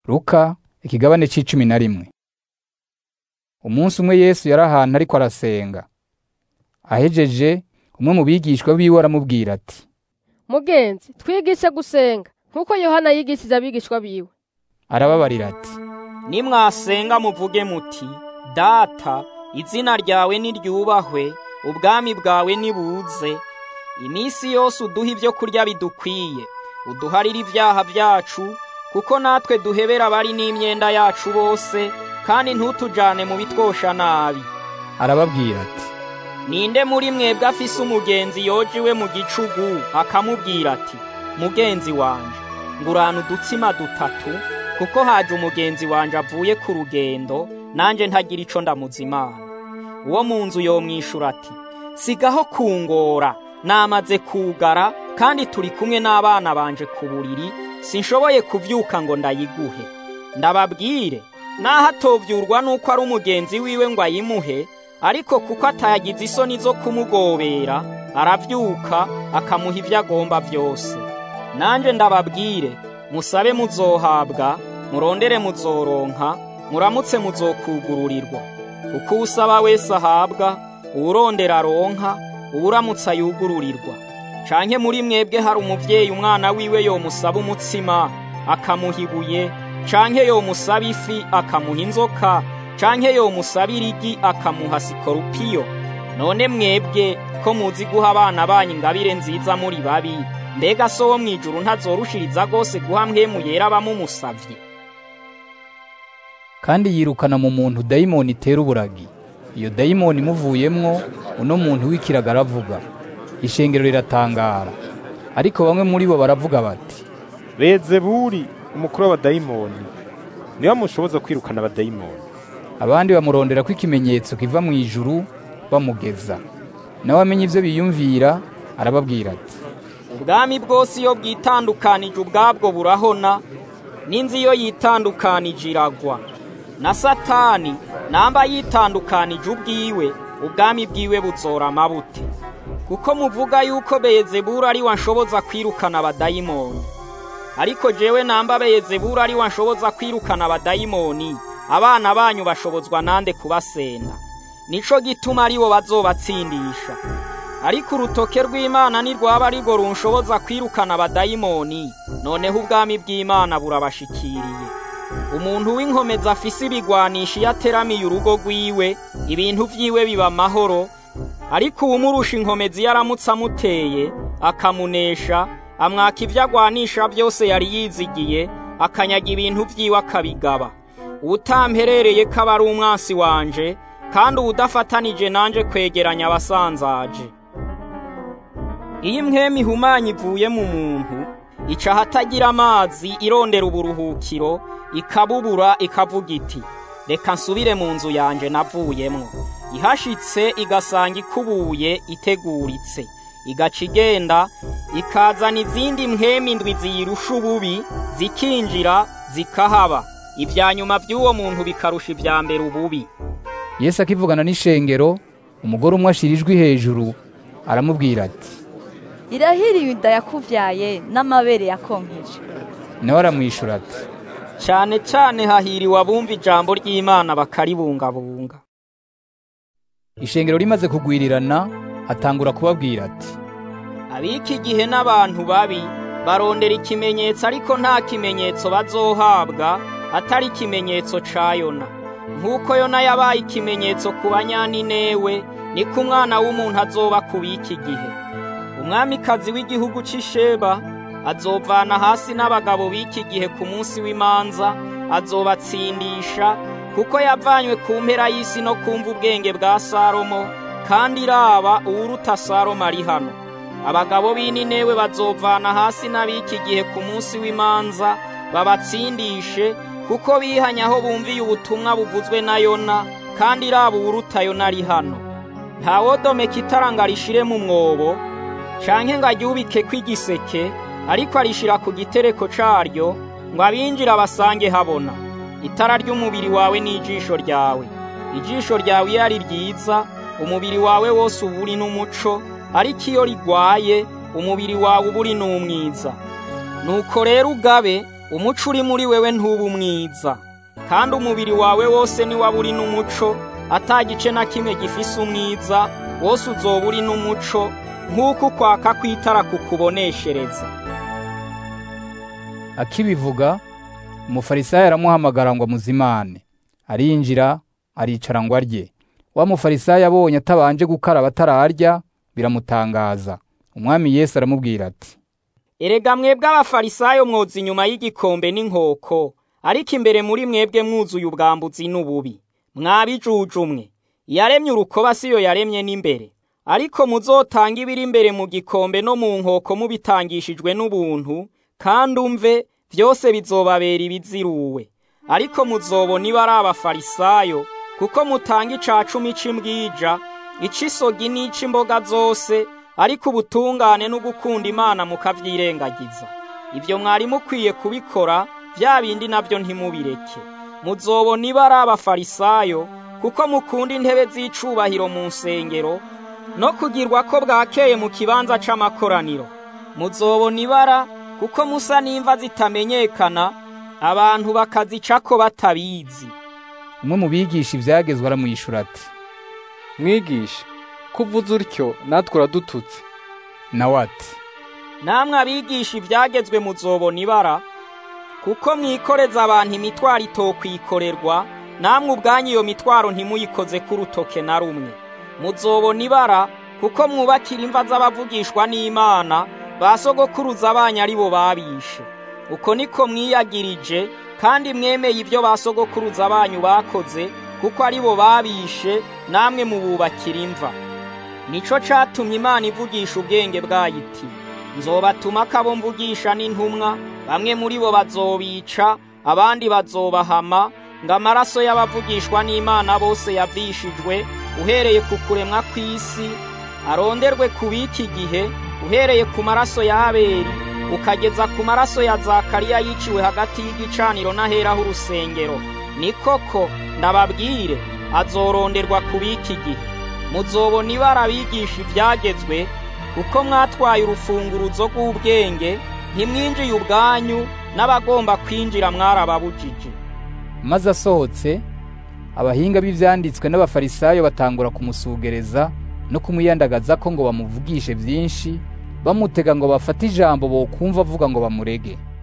Luka ikigabane c'icumi na rimwe. Umunsi umwe Yesu yari ahantu ariko arasenga. Ahejeje, umwe mu bigishwa biwe aramubwira ati, mugenzi twigishe gusenga nk'uko yohana yigishije abigishwa biwe arababarira ati, nimwasenga muvuge muti data izina ryawe niryubahwe ubwami bwawe nibuze iminsi yose uduha ibyo kurya bidukwiye uduharire ibyaha byacu kuko natwe duhebera abari n'imyenda yacu bose kandi ntutujane mu bitwosha nabi arababwira ati, ninde muri mwebwe afise umugenzi yojiwe mu gicugu akamubwira ati mugenzi wanje ngurana udutsima dutatu kuko haje umugenzi wanje avuye ku rugendo nanje ntagira ico ndamuzimana uwo mu nzu yomwishura ati sigaho kungora namaze kugara kandi turi kumwe n'abana banje ku buriri sinshoboye kuvyuka ngo ndayiguhe ndababwire naho atovyurwa nuko ari umugenzi wiwe ngo ayimuhe ariko kuko atagize isoni zo kumugobera aravyuka akamuha ivyo agomba vyose nanje ndababwire musabe muzohabwa murondere muzoronka muramutse muzokugururirwa kuko usaba wese ahabwa uwurondera aronka uwuramutse ayugururirwa canke muri mwebwe hari umuvyeyi umwana wiwe yomusaba umutsima akamuha ibuye canke yomusaba ifi akamuha inzoka canke yomusaba irigi akamuha sikorupiyo none mwebwe ko muzi guha abana banyu ingabire nziza muri babi mbega so wo mw'ijuru ntazorushiriza rwose guha mpwemu yera abamumusavye kandi yirukana mu muntu dayimoni itera uburagi. Iyo dayimoni imuvuyemwo, uno muntu w'ikiraga aravuga. Ishengero riratangara. Ariko bamwe muri bo baravuga bati, Bezebuli umukuru w'abadayimoni niwe mushoboza kwirukana abadayimoni abandi bamurondera ko ikimenyetso kiva mu ijuru bamugeza. Nawe amenya ivyo biyumvira, arababwira ati, ubwami bwose iyo bwitandukanije ubwabwo burahona n'inzu iyo yitandukanije iragwa na satani namba yitandukanije ubwiwe ubwami bwiwe buzora amabute kuko muvuga yuko beyezebura ari wanshoboza kwirukana abadayimoni ariko jewe namba beyezebura ari wanshoboza kwirukana abadayimoni abana banyu bashobozwa nande kubasenda nico gituma ari bo bazobatsindisha ariko urutoke rw'imana nirwaba ari rwo runshoboza kwirukana abadayimoni noneho ubwami bw'imana burabashikiriye umuntu w'inkomezi afise ibigwanisha iyo ateramiye urugo rwiwe ibintu vyiwe biba amahoro ariko uwumurusha inkomezi iyo aramutse amuteye akamunesha amwaka ivyo agwanisha vyose yari yizigiye akanyaga ibintu vyiwe akabigaba uwutamperereye ko aba ari umwansi wanje kandi uwudafatanije nanje kwegeranya abasanzaje iyo imwemu ihumanya ivuye mu muntu ica ahatagira amazi irondera uburuhukiro ikabubura ikavuga iti reka nsubire mu nzu yanje navuyemwo ihashitse igasanga ikubuye iteguritse igaca igenda ikazana izindi mwemu indwi ziyirusha ububi zikinjira zikahaba ibya nyuma by'uwo muntu bikarusha ibya mbere ububi Yesu akivugana n'ishengero, umugore umwe ashira ijwi hejuru, aramubwira ati, irahiriye inda yakuvyaye n'amabere yakonkeje nawe aramwishura ati, cyane cyane hahiriwe abumva ijambo ry'imana bakaribungabunga ishengero rimaze kugwirirana, atangura kubabwira ati, ab'iki gihe n'abantu babi barondera ikimenyetso ariko nta kimenyetso bazohabwa atari ikimenyetso ca yona nk'uko yona yabaye ikimenyetso ku banyaninewe niko umwana w'umuntu azoba ku b'iki gihe umwamikazi w'igihugu c'isheba azovana hasi n'abagabo b'iki gihe ku munsi w'imanza azobatsindisha kuko yavanywe ku mpera y'isi no kumva ubwenge bwa salomo kandi iraba uwuruta salomo ari hano abagabo b'ininewe bazovana hasi n'ab'iki gihe ku munsi w'imanza babatsindishe kuko bihanye aho bumviye ubutumwa buvuzwe na yona kandi iraba uwuruta yona ari hano ntawodomeka itara ngo arishire mu mwobo canke ngo aryubike kw'igiseke ariko arishira ku gitereko caryo ngo abinjira basange habona itara ry'umubiri wawe n'ijisho ryawe ijisho ryawe iyo ari ryiza umubiri wawe wose uba uri n'umuco ariko iyo rigwaye umubiri wawe uba uri n'umwiza nuko rero ugabe umuco uri muri wewe ntuba umwiza kandi umubiri wawe wose niwaba uri n'umuco ata gice na kimwe gifise umwiza wose uzoba uri n'umuco nk'uko ukwaka kw'itara kukuboneshereza akibivuga umufarisayo aramuhamagara ngo amuzimane arinjira aricara ngo arye wa mufarisayo abonye atabanje gukaraba atararya biramutangaza umwami yesu aramubwira ati erega mwebwe abafarisayo mwoza inyuma y'igikombe n'inkoko ariko imbere muri mwebwe mwuzuye ubwambuzi n'ububi mwabijujumwe yaremye urukoba siyo yaremye n'imbere ariko muzotanga ibiri imbere mu gikombe no mu nkoko mubitangishijwe n'ubuntu kandi umve byose bizobabera ibiziruwe ariko muzobona iba ari abafarisayo kuko mutanga ica cumi c'imbwija ic'isogi n'ic'imboga zose ariko ubutungane no gukunda imana mukavyirengagiza ibyo mwari mukwiye kubikora bya bindi nabyo ntimubireke muzobona iba ari abafarisayo kuko mukunda intebe z'icubahiro mu nsengero no kugirwa ko bwakeye mu kibanza c'amakoraniro muzobona ibara kuko musa n'imva zitamenyekana abantu bakazicako batabizi umwe mu bigisha ibyagezwe aramwishyura ati mwigisha kuvuze utyo natwe uradututse nawe ati namwe abigisha ibyagezwe muzobona ibara kuko mwikoreza abantu imitwaro itokwikorerwa namwe ubwanyu iyo mitwaro ntimuyikoze k'urutoke na rumwe muzobona ibara kuko mwubakira imva z'abavugishwa n'imana ba sogokuruza abanyu ari bo babishe uko niko mwiyagirije kandi mwemeye ibyo ba sogokuruza banyu bakoze kuko ari bo babishe namwe mububakira imva nico catumye imana ivugisha ubwenge bwayo iti nzobatuma kabo mvugisha n'intumwa bamwe muri bo bazobica abandi bazobahama ngo amaraso y'abavugishwa n'imana bose yavishijwe uhereye ku kuremwa kw'isi aronderwe ku b'iki gihe uhereye ku maraso ya abeli ukageza ku maraso ya zakariya yiciwe hagati y'igicaniro n'aheraho urusengero ni koko ndababwire azoronderwa ku b'iki gihe muzobona ibara abigisha ibyagezwe kuko mwatwaye urufunguruzo rw'ubwenge ntimwinjiye ubwanyu n'abagomba kwinjira mwarababujije maze asohotse abahinga b'ibyanditswe n'abafarisayo batangura kumusugereza no kumuyandagaza ko ngo bamuvugishe byinshi bamutega ngo bafate ijambo bokumva avuga ngo bamurege